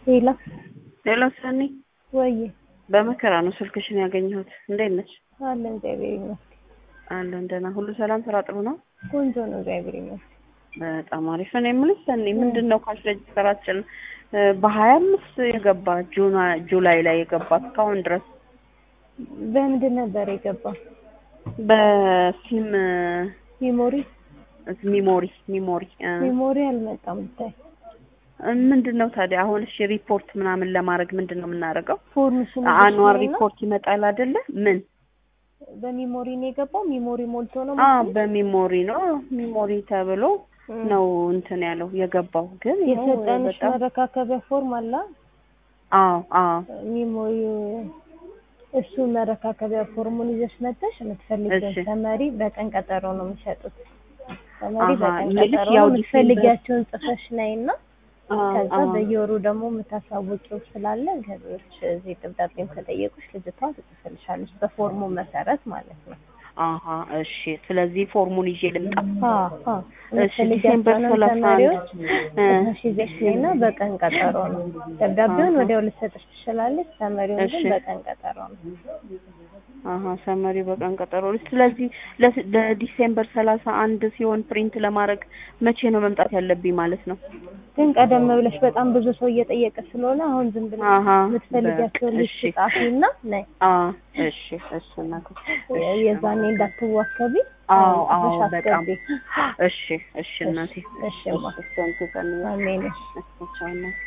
ሌላ ሌላ ሰኒ ወይ በመከራ ነው ስልክሽን ያገኘሁት። እንዴት ነች? አለ እግዚአብሔር ይመስገን። አለን ደህና፣ ሁሉ ሰላም፣ ስራ ጥሩ ነው? ቆንጆ ነው እግዚአብሔር ይመስገን። በጣም አሪፍ። እኔ የምልሽ ሰኒ ምንድን ነው ካሽ ሬጅስተራችን በሀያ አምስት የገባ ጁላይ ላይ የገባ እስካሁን ድረስ በምንድን ነበር የገባ? በሲም ሜሞሪ ሚሞሪ ሚሞሪ ሜሞሪ አልመጣም ብታይ ምንድን ነው ታዲያ አሁን? እሺ ሪፖርት ምናምን ለማድረግ ምንድን ነው የምናደርገው? ፎርምሽን አኗር ሪፖርት ይመጣል አይደለ? ምን በሚሞሪ ነው የገባው? ሚሞሪ ሞልቶ ነው አ መሰለኝ? በሚሞሪ ነው ሚሞሪ ተብሎ እም። ነው እንትን ያለው የገባው ግን ይኸው የሰጠንሽ በጣም መረካከቢያ ፎርም አለ አዎ አዎ ሚሞሪ እሱ መረካከቢያ ፎርሙን ይዘሽ መጥተሽ የምትፈልጊውን እሺ። ተመሪ በቀን ቀጠሮ ነው የሚሸጡት። ተመሪ አሃ፣ በቀን ይልቅ ቀጠሮ ያው ነው የምትፈልጊያቸውን ጽፈሽ ነይና አዎ ከዛ አዎ በየወሩ ደግሞ የምታሳውቂው ስላለ ገቢዎች እዚህ ደብዳቤም ከጠየቁሽ ልጅቷ ትጽፍልሻለች በፎርሙ መሰረት ማለት ነው። አሀ እሺ። ስለዚህ ፎርሙን ይዤ ልምጣ። አዎ አዎ እሺ ዲሴምበር የምትፈልጊያቸውንም ሰላሳ አንድ ተማሪዎች እ ጽፈሽ ይዘሽ ነይና በቀን ቀጠሮ ነው። ደብዳቤውን አሃ። ወዲያው ልትሰጥሽ ትችላለች። ተመሪውን ግን እሺ። በቀን ቀጠሮ ነው። አሀ ሰመሪ በቀን ቀጠሮ። ስለዚህ ለ- ለዲሴምበር ሰላሳ አንድ ሲሆን ፕሪንት ለማድረግ መቼ ነው መምጣት ያለብኝ ማለት ነው? ግን ቀደም ብለሽ በጣም ብዙ ሰው እየጠየቀ ስለሆነ አሁን ዝም ብለሽ አሀ የምትፈልጊያቸውን በቃ ሊስት እሺ። ጻፊና ነይ። አ እሺ እሺ እናቴ እሺ። የዛኔ እንዳትዋከቢ አዎ አሁን አዎ ጽፈሽ በጣም አስገቢ። እሺ እሺ እናቴ እሺ እማ እሺ ሰንቱ ሰኒ አሜን። እሺ ቻው እናቴ